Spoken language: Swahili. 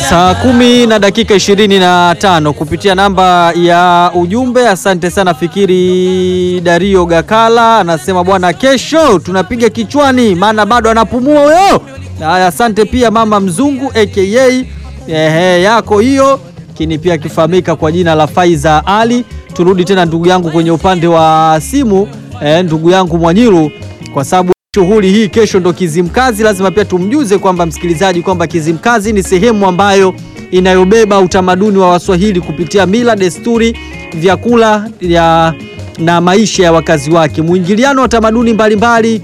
Saa kumi na dakika ishirini na tano kupitia namba ya ujumbe. Asante sana Fikiri Dario Gakala anasema bwana, kesho tunapiga kichwani, maana bado anapumua huyo. Haya, asante pia mama mzungu aka ehe yako hiyo kini pia akifahamika kwa jina la Faiza Ali. Turudi tena ndugu yangu kwenye upande wa simu eh, ndugu yangu Mwanyiru kwa sababu shughuli hii kesho ndo Kizimkazi. Lazima pia tumjuze kwamba msikilizaji kwamba Kizimkazi ni sehemu ambayo inayobeba utamaduni wa Waswahili kupitia mila, desturi, vyakula ya na maisha ya wakazi wake, mwingiliano wa tamaduni mbalimbali